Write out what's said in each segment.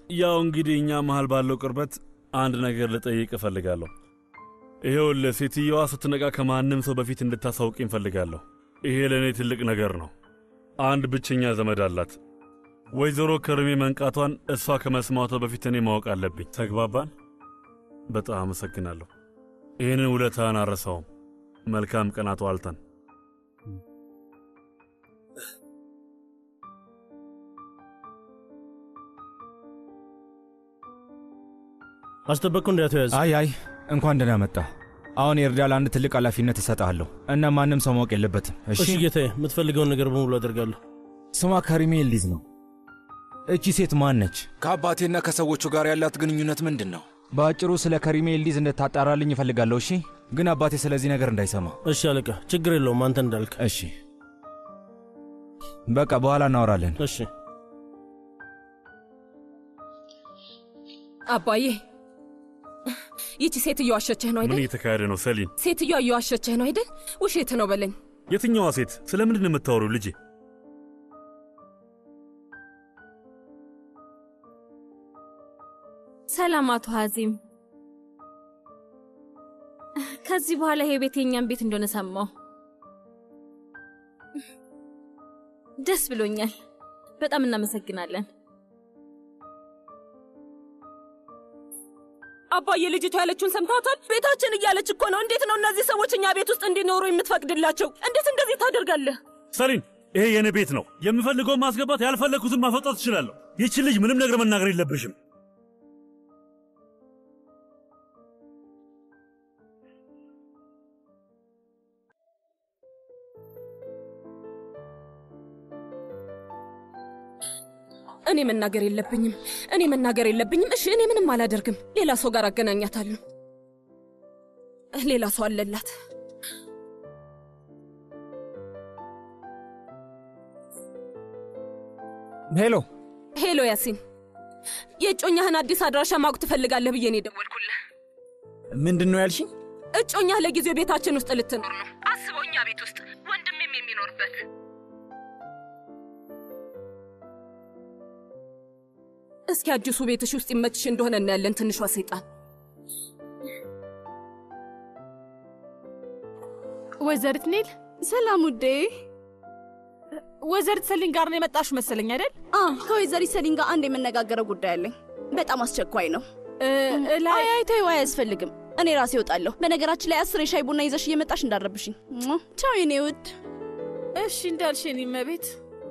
ያው እንግዲህ እኛ መሃል ባለው ቅርበት አንድ ነገር ልጠይቅ እፈልጋለሁ። ይኸውልህ ሴትየዋ ስትነቃ ከማንም ሰው በፊት እንድታሳውቅ እፈልጋለሁ። ይሄ ለእኔ ትልቅ ነገር ነው። አንድ ብቸኛ ዘመድ አላት። ወይዘሮ ከርሜ መንቃቷን እሷ ከመስማቷ በፊት እኔ ማወቅ አለብኝ። ተግባባን? በጣም አመሰግናለሁ። ይህንን ውለታህን አረሳውም። መልካም ቀናት ዋልተን። አስጠበቅኩ እንዳትያዝ። አይ አይ እንኳን ደህና መጣ። አሁን የእርዳል አንድ ትልቅ ኃላፊነት እሰጥሃለሁ እና ማንም ሰው ማወቅ የለበትም። እሺ እሺ ጌታዬ፣ የምትፈልገውን ነገር በሙሉ አደርጋለሁ። ስሟ ከሪሜ ኤልዲዝ ነው። እቺ ሴት ማን ነች? ከአባቴና ከሰዎቹ ጋር ያላት ግንኙነት ምንድን ነው? በአጭሩ ስለ ከሪሜ ኤልዲዝ እንድታጣራልኝ እፈልጋለሁ። እሺ ግን አባቴ ስለዚህ ነገር እንዳይሰማ። እሺ አለቃ፣ ችግር የለውም አንተ እንዳልክ። እሺ በቃ በኋላ እናወራለን። እሺ አባዬ ይቺ ሴት እየዋሸችህ ነው ምን አይደል? እየተካሄደ ነው ሰሊን? ሴትዮዋ እየዋሸችህ ነው አይደል? ውሸት ነው በለኝ። የትኛዋ ሴት? ስለ ምንድን ነው የምታወሪው ልጄ? ሰላም አቶ ሀዚም። ከዚህ በኋላ ይሄ ቤት የእኛም ቤት እንደሆነ ሰማሁ። ደስ ብሎኛል። በጣም እናመሰግናለን። አባዬ ልጅቷ ያለችውን ሰምታታል? ቤታችን እያለች እኮ ነው። እንዴት ነው እነዚህ ሰዎች እኛ ቤት ውስጥ እንዲኖሩ የምትፈቅድላቸው? እንዴት እንደዚህ ታደርጋለህ? ሰሊን ይሄ የኔ ቤት ነው። የምፈልገውን ማስገባት፣ ያልፈለግኩትን ማስወጣት ትችላለሁ። ይቺ ልጅ ምንም ነገር መናገር የለብሽም። እኔ መናገር የለብኝም። እኔ መናገር የለብኝም። እሺ እኔ ምንም አላደርግም። ሌላ ሰው ጋር አገናኛታለሁ። ሌላ ሰው አለላት። ሄሎ ሄሎ ያሲን፣ የእጮኛህን አዲስ አድራሻ ማወቅ ትፈልጋለህ ብዬ ነው የደወልኩልህ። ምንድን ነው ያልሽኝ? እጮኛህ ለጊዜው ቤታችን ውስጥ ልትኖር ነው። አስበው፣ እኛ ቤት ውስጥ ወንድሜም የሚኖርበት እስኪ አዲሱ ቤትሽ ውስጥ ይመችሽ እንደሆነ እናያለን። ትንሿ ሰይጣን ወይዘሪት ኔል ሰላም ውዴ። ወይዘሪት ሰሊን ጋር ነው የመጣሽ መሰለኝ አይደል? ከወይዘሪት ሰሊን ጋር አንድ የምነጋገረው ጉዳይ አለኝ። በጣም አስቸኳይ ነው። ላይ አይ አይ ተይው፣ አያስፈልግም። እኔ ራሴ እወጣለሁ። በነገራችን ላይ አስር የሻይ ቡና ይዘሽ እየመጣሽ እንዳረብሽኝ። ቻው የኔ ውድ። እሺ እንዳልሽ የኔ እመቤት።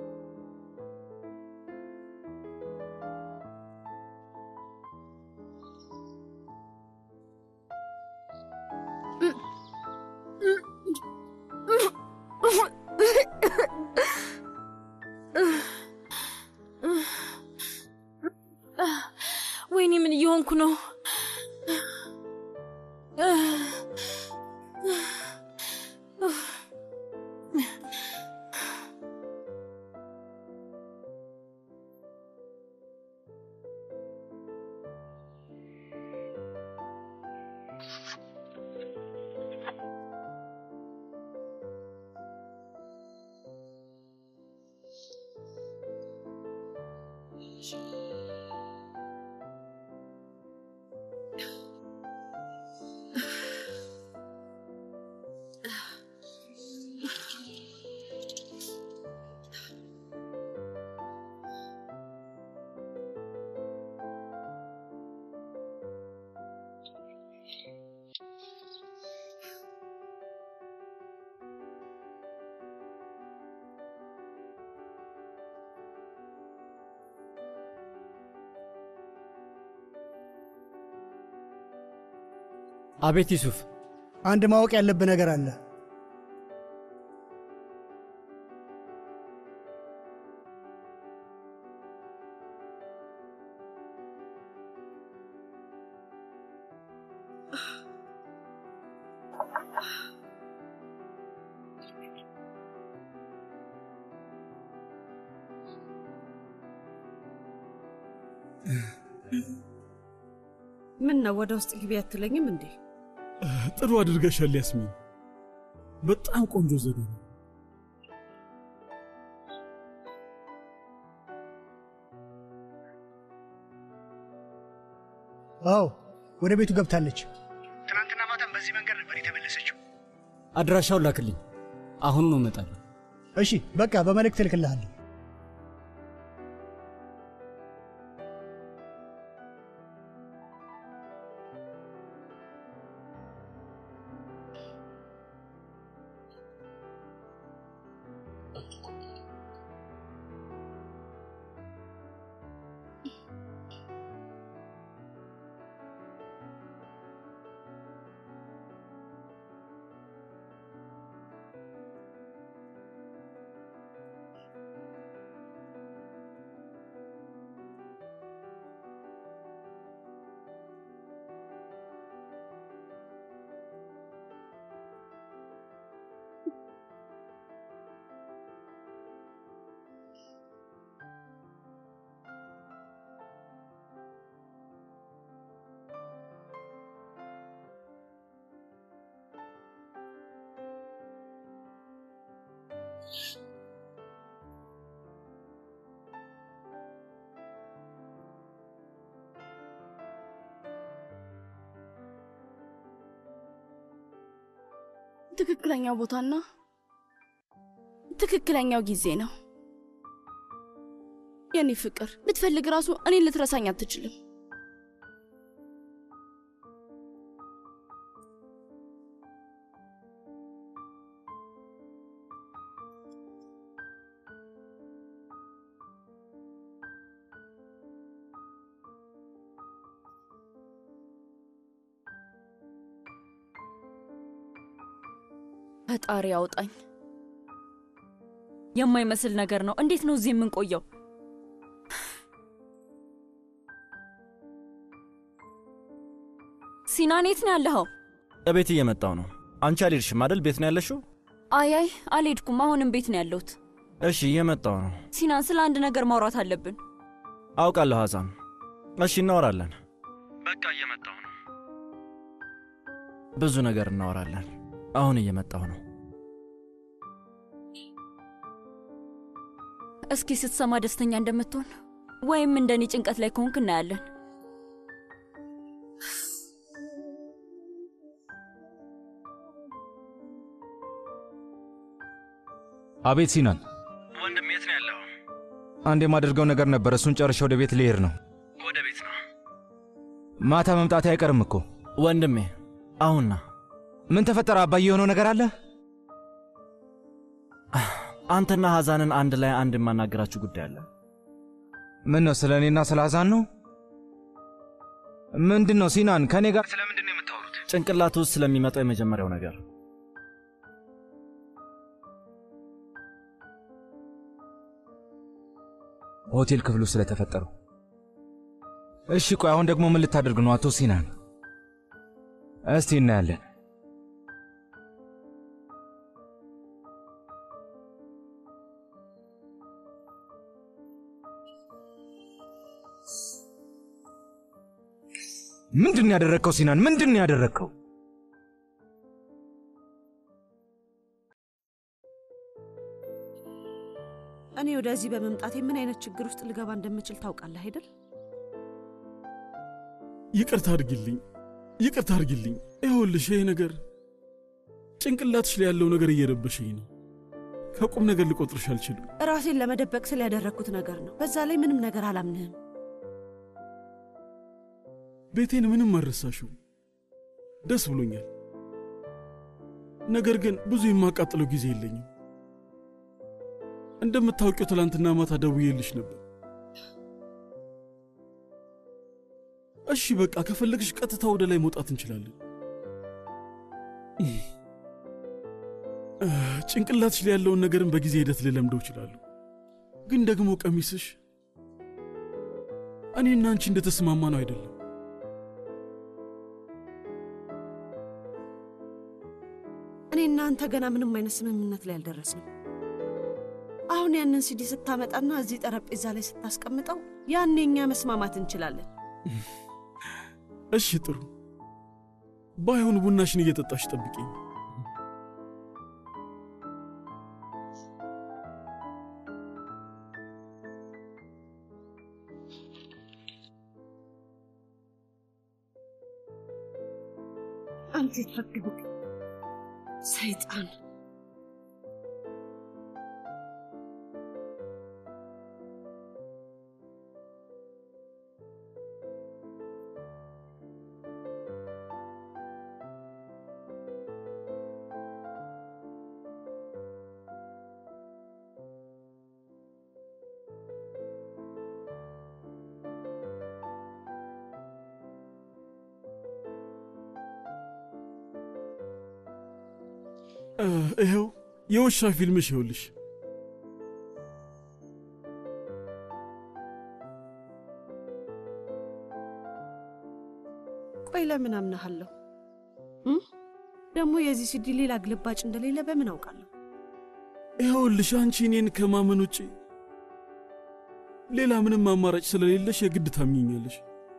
ወይኔ ምን እየሆንኩ ነው? አቤት ዩሱፍ፣ አንድ ማወቅ ያለብህ ነገር አለ። ምን ነው ወደ ውስጥ ግቢ አትለኝም እንዴ? ጥሩ አድርገሻል ያስሚን። በጣም ቆንጆ ዘዴ ነው። አዎ ወደ ቤቱ ገብታለች። ትናንትና ማታም በዚህ መንገድ ነበር የተመለሰችው። አድራሻውን ላክልኝ። አሁኑኑ እመጣለሁ። እሺ በቃ በመልእክት እልክልሃለሁ። ትክክለኛው ቦታና ትክክለኛው ጊዜ ነው። የኔ ፍቅር ብትፈልግ ራሱ እኔን ልትረሳኝ አትችልም። ፈጣሪ ያውጣኝ። የማይመስል ነገር ነው። እንዴት ነው እዚህ የምንቆየው? ሲናን የት ነው ያለኸው? እቤት እየመጣው ነው። አንቺ አልሄድሽም አይደል? ቤት ነው ያለሽው? አይ አይ አልሄድኩም። አሁንም ቤት ነው ያለሁት። እሺ እየመጣው ነው። ሲናን፣ ስለ አንድ ነገር ማውራት አለብን። አውቃለሁ ሐዛን። እሺ እናወራለን። በቃ እየመጣው ነው። ብዙ ነገር እናወራለን። አሁን እየመጣሁ ነው። እስኪ ስትሰማ ደስተኛ እንደምትሆን ወይም እንደኔ ጭንቀት ላይ ከሆንክ እናያለን። አቤት ሲናን፣ ወንድም የት ነው ያለው? አንድ የማደርገው ነገር ነበር። እሱን ጨርሼ ወደ ቤት ልሄድ ነው። ወደ ቤት ነው። ማታ መምጣቴ አይቀርም እኮ ወንድሜ። አሁንና ምን ተፈጠረ? አባዬ የሆነው ነገር አለ? አንተና ሐዛንን አንድ ላይ አንድ የማናገራችሁ ጉዳይ አለ። ምን ነው? ስለ እኔና ስለ ሐዛን ነው? ምንድን ነው ሲናን? ከእኔ ጋር ስለ ምንድን ነው የምታወሩት? ጭንቅላት ውስጥ ስለሚመጣው የመጀመሪያው ነገር ሆቴል ክፍሉ ስለተፈጠረው። እሺ ቆይ አሁን ደግሞ ምን ልታደርግ ነው አቶ ሲናን? እስቲ እናያለን። ምንድን ነው ያደረግከው ሲናን? ምንድን ነው ያደረግከው? እኔ ወደዚህ በመምጣቴ ምን አይነት ችግር ውስጥ ልገባ እንደምችል ታውቃለህ አይደል? ይቅርታ አድርጊልኝ፣ ይቅርታ አድርጊልኝ። ይኸውልሽ ይሄ ነገር ጭንቅላትሽ ላይ ያለው ነገር እየረበሸኝ ነው። ከቁም ነገር ልቆጥርሽ አልችልም። ራሴን ለመደበቅ ስለ ያደረግኩት ነገር ነው። በዛ ላይ ምንም ነገር አላምንህም። ቤቴን ምንም አልረሳሽው። ደስ ብሎኛል። ነገር ግን ብዙ የማቃጥለው ጊዜ የለኝም። እንደምታውቂው ትላንትና ማታ ደውዬልሽ ነበር። እሺ በቃ ከፈለግሽ ቀጥታ ወደ ላይ መውጣት እንችላለን። ጭንቅላትሽ ላይ ያለውን ነገርን በጊዜ ሂደት ልለምደው እችላለሁ። ግን ደግሞ ቀሚስሽ እኔና አንቺ እንደተስማማ ነው አይደለም። እኔና አንተ ገና ምንም አይነት ስምምነት ላይ አልደረስንም። አሁን ያንን ሲዲ ስታመጣና እዚህ ጠረጴዛ ላይ ስታስቀምጠው ያኔ እኛ መስማማት እንችላለን። እሺ ጥሩ። ባይሆን ቡናሽን እየጠጣሽ ጠብቂኝ። አንተ የተረገምክ ሰይጣን! እ፣ ይኸው የውሻ ፊልምሽ ይኸውልሽ። ቆይ ለምን አምናሃለሁ? እ? ደግሞ የዚህ ሲዲ ሌላ ግልባጭ እንደሌለ በምን አውቃለሁ? ይኸውልሽ አንቺ እኔን ከማመን ውጭ ሌላ ምንም አማራጭ ስለሌለሽ የግድ ታምኚኛለሽ።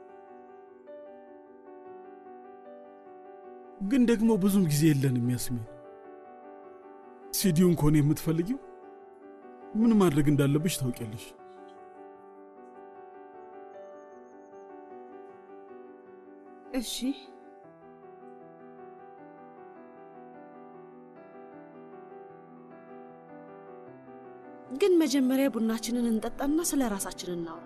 ግን ደግሞ ብዙም ጊዜ የለንም ያስሚን። ሲዲውን ከሆነ የምትፈልጊው ምን ማድረግ እንዳለብሽ ታውቂያለሽ። እሺ ግን መጀመሪያ ቡናችንን እንጠጣና ስለ ራሳችን እናውራ።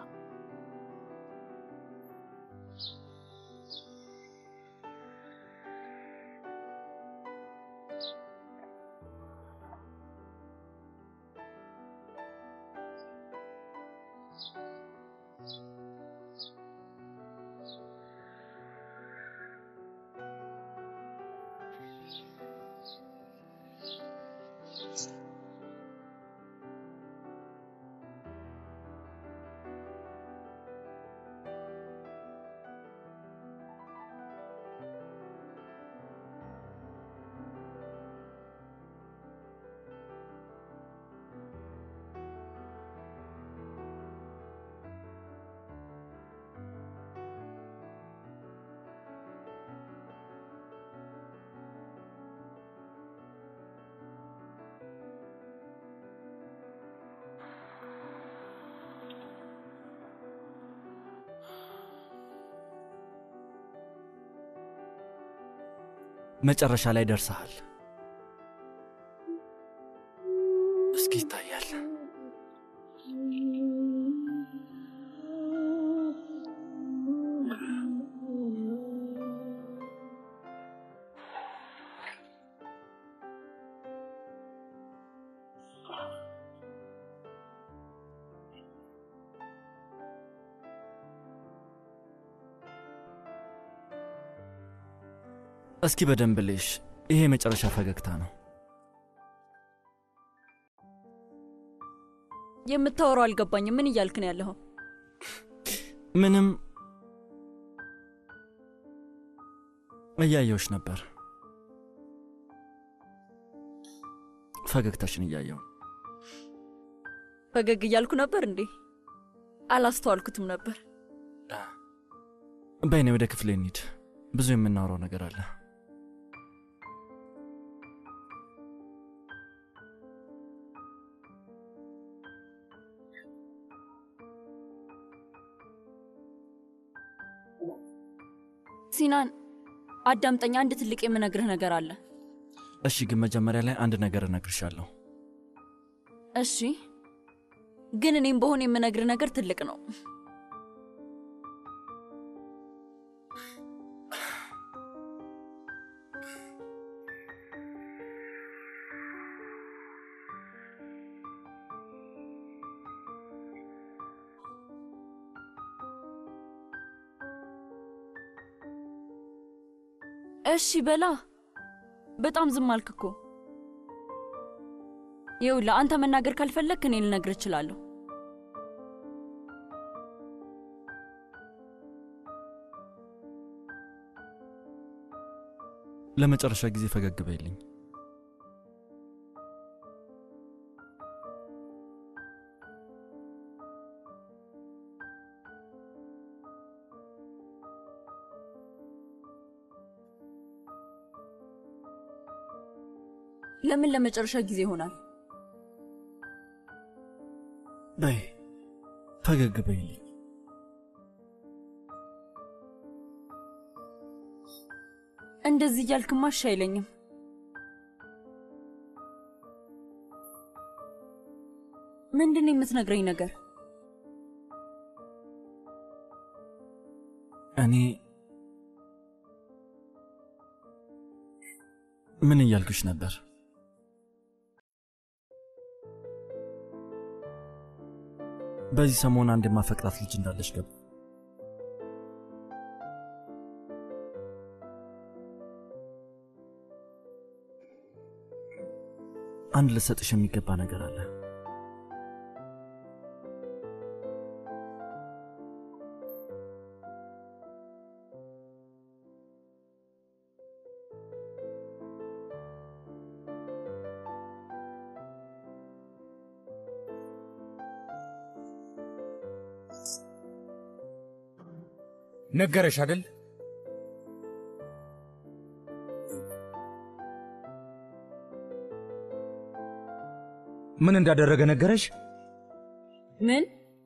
መጨረሻ ላይ ደርሰሃል። እስኪ ይታያል። እስኪ በደንብ ልሽ። ይሄ የመጨረሻ ፈገግታ ነው። የምታወራው አልገባኝም። ምን እያልክ ነው ያለኸው? ምንም እያየውሽ ነበር። ፈገግታሽን እያየው ፈገግ እያልኩ ነበር እንዴ? አላስተዋልኩትም ነበር። በይኔ ወደ ክፍሌ እንሂድ። ብዙ የምናወራው ነገር አለ። ሲናን አዳምጠኝ፣ አንድ ትልቅ የምነግርህ ነገር አለ። እሺ፣ ግን መጀመሪያ ላይ አንድ ነገር እነግርሻለሁ። እሺ፣ ግን እኔም በሆን የምነግርህ ነገር ትልቅ ነው። እሺ በላ። በጣም ዝም አልክ እኮ። ይኸውልህ አንተ መናገር ካልፈለግክ እኔ ልነግር እችላለሁ። ለመጨረሻ ጊዜ ፈገግ በይልኝ። ለምን ለመጨረሻ ጊዜ ይሆናል? በይ ፈገግ በይልኝ። እንደዚህ እያልክማ እሺ አይለኝም። ምንድን ነው የምትነግረኝ ነገር? እኔ ምን እያልኩሽ ነበር? በዚህ ሰሞን አንድ የማፈቅራት ልጅ እንዳለች ገባ። አንድ ልሰጥሽ የሚገባ ነገር አለ። ነገረሽ አይደል? ምን እንዳደረገ ነገረሽ? ምን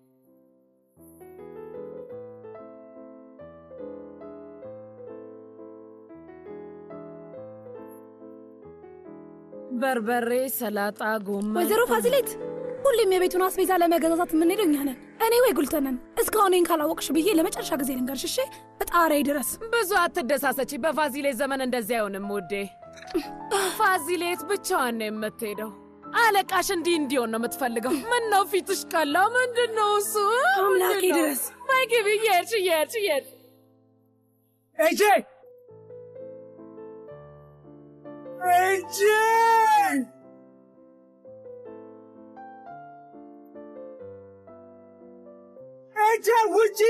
በርበሬ፣ ሰላጣ፣ ጎመን። ወይዘሮ ፋዚሌት ሁሌም የቤቱን አስቤዛ ለመገዛዛት የምንሄደው እኛ ነን። እኔ ወይ ጉልተነን። እስካሁን ይህን ካላወቅሽ ብዬ ለመጨረሻ ጊዜ ልንገርሽ እሺ? እጣሪያ ድረስ ብዙ አትደሳሰች። በፋዚሌት ዘመን እንደዚህ አይሆንም ውዴ። ፋዚሌት ብቻዋን ነው የምትሄደው። አለቃሽ እንዲህ እንዲሆን ነው የምትፈልገው። ምን ነው ፊትሽ ቀላ? ምንድን ነው እሱ? አምላኬ ምንድን ነው? ድረስ። ነይ ግቢ፣ እየሄድሽ እየሄድሽ እየሄድሽ ኤጄ ኤጄ ኤጄ ውጪ!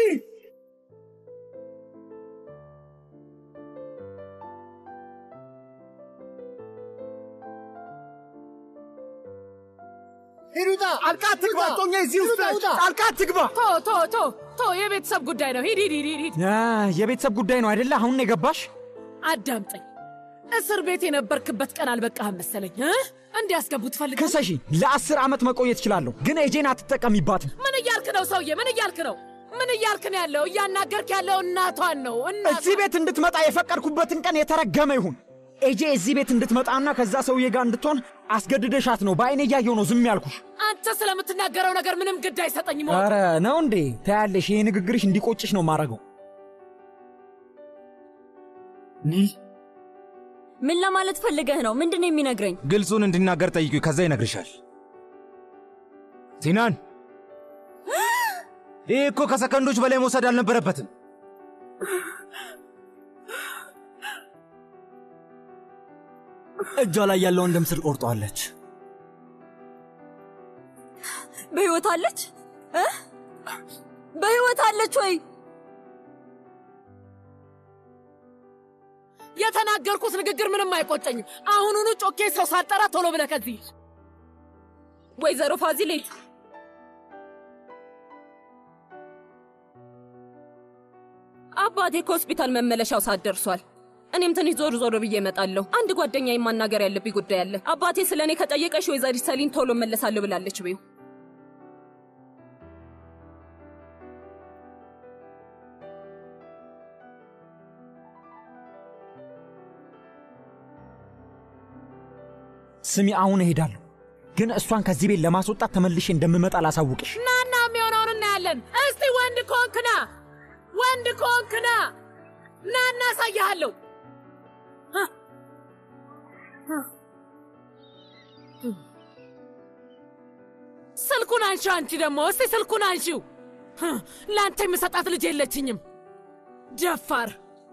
ሂዱታ ጣልቃ አትግባ፣ ጦኛ እዚህ ውስጥ ነች። ጣልቃ አትግባ። ቶ ቶ ቶ ቶ የቤተሰብ ጉዳይ ነው። ሂድ ሂድ ሂድ ሂድ ሂድ። አ፣ የቤተሰብ ጉዳይ ነው አይደለ? አሁን ነው የገባሽ? አዳምጠኝ። እስር ቤት የነበርክበት ቀን አልበቃህም መሰለኝ እ? እንዲያስገቡ ትፈልጋለህ? ክሰሺ። ለአስር ዓመት መቆየት እችላለሁ፣ ግን ኤጄን አትጠቀሚባትም። ምን እያልክ ነው ሰውዬ? ምን እያልክ ነው? ምን እያልክ ነው ያለው? እያናገርክ ያለው እናቷን ነው። እናቷ እዚህ ቤት እንድትመጣ የፈቀድኩበትን ቀን የተረገመ ይሁን። ኤጄ እዚህ ቤት እንድትመጣና ከዛ ሰውዬ ጋር እንድትሆን አስገድደሻት ነው። በአይኔ እያየሁ ነው ዝም ያልኩሽ። አንተ ስለምትናገረው ነገር ምንም ግድ አይሰጠኝም። ኧረ ነው እንዴ? ታያለሽ፣ ይሄ ንግግርሽ እንዲቆጭሽ ነው ማረገው። ምን ለማለት ፈልገህ ነው? ምንድን ነው የሚነግረኝ? ግልጹን እንዲናገር ጠይቂው፣ ከዛ ይነግርሻል። ሲናን፣ ይህ እኮ ከሰከንዶች በላይ መውሰድ አልነበረበትም። እጇ ላይ ያለውን ደም ስር ቆርጧለች። በሕይወት አለች እ? በሕይወት አለች ወይ? የተናገርኩት ንግግር ምንም አይቆጨኝም። አሁኑኑ ጮኬ ሰው ሳጠራ ቶሎ ብለህ ከዚህ ሂድ። ወይዘሮ ፋዚሌት አባቴ ከሆስፒታል መመለሻው ሰዓት ደርሷል። እኔም ትንሽ ዞር ዞር ብዬ እመጣለሁ። አንድ ጓደኛ ማናገር ያለብኝ ጉዳይ አለ። አባቴ ስለ እኔ ከጠየቀሽ ወይዘሪት ሰሊን ቶሎ እመለሳለሁ ብላለች በይው። ስሚ፣ አሁን እሄዳለሁ፣ ግን እሷን ከዚህ ቤት ለማስወጣት ተመልሼ እንደምመጣ ላሳውቅሽ። ናና የሚሆነውን እናያለን። እስቲ ወንድ ኮንክና ወንድ ኮንክና ና እናሳያሃለሁ። ስልኩን አንሺው። አንቺ ደግሞ እስቲ ስልኩን አንሺው። ለአንተ የምሰጣት ልጅ የለችኝም። ደፋር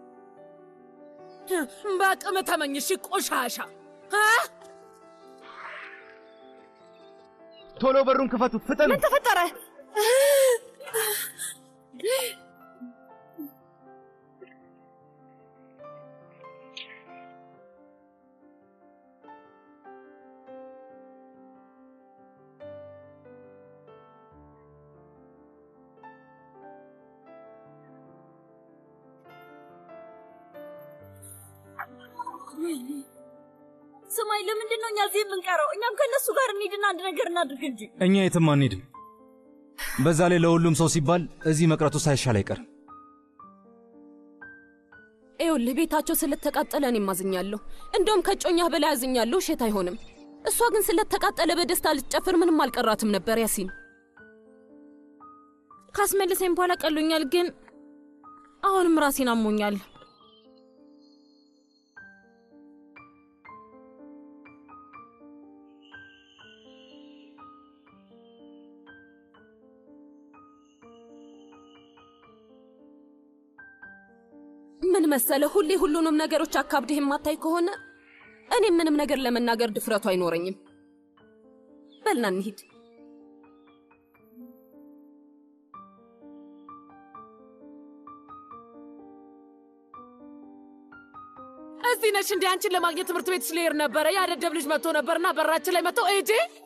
በአቅም ተመኝሽ ቆሻሻ እ? ቶሎ በሩን ክፈቱት፣ ፍጠኑ። ምን ተፈጠረ? ስማኝ፣ ለምንድን ነው እኛ እዚህ የምንቀረው? እኛም ከእነሱ ጋር እንሂድና አንድ ነገር እናድርግ እንጂ። እኛ የትም አንሄድም። በዛ ላይ ለሁሉም ሰው ሲባል እዚህ መቅረቱ ሳይሻል አይቀርም። ይኸውልህ ቤታቸው ስለተቃጠለ እኔም አዝኛለሁ። እንደውም ከጮኛህ በላይ አዝኛለሁ። እሸት አይሆንም። እሷ ግን ስለተቃጠለ በደስታ ልትጨፍር ምንም አልቀራትም ነበር። ያሲን ካስመለሰኝ በኋላ ቀሎኛል፣ ግን አሁንም ራሴን አሞኛል። ምን መሰለ፣ ሁሌ ሁሉንም ነገሮች አካብድህ የማታይ ከሆነ እኔም ምንም ነገር ለመናገር ድፍረቱ አይኖረኝም። በልና እንሂድ። እዚህ ነሽ እንዴ? አንቺን ለማግኘት ትምህርት ቤት ስልሄድ ነበረ። ያደደብ ልጅ መጥቶ ነበርና በራችን ላይ መጥቶ ኤጄ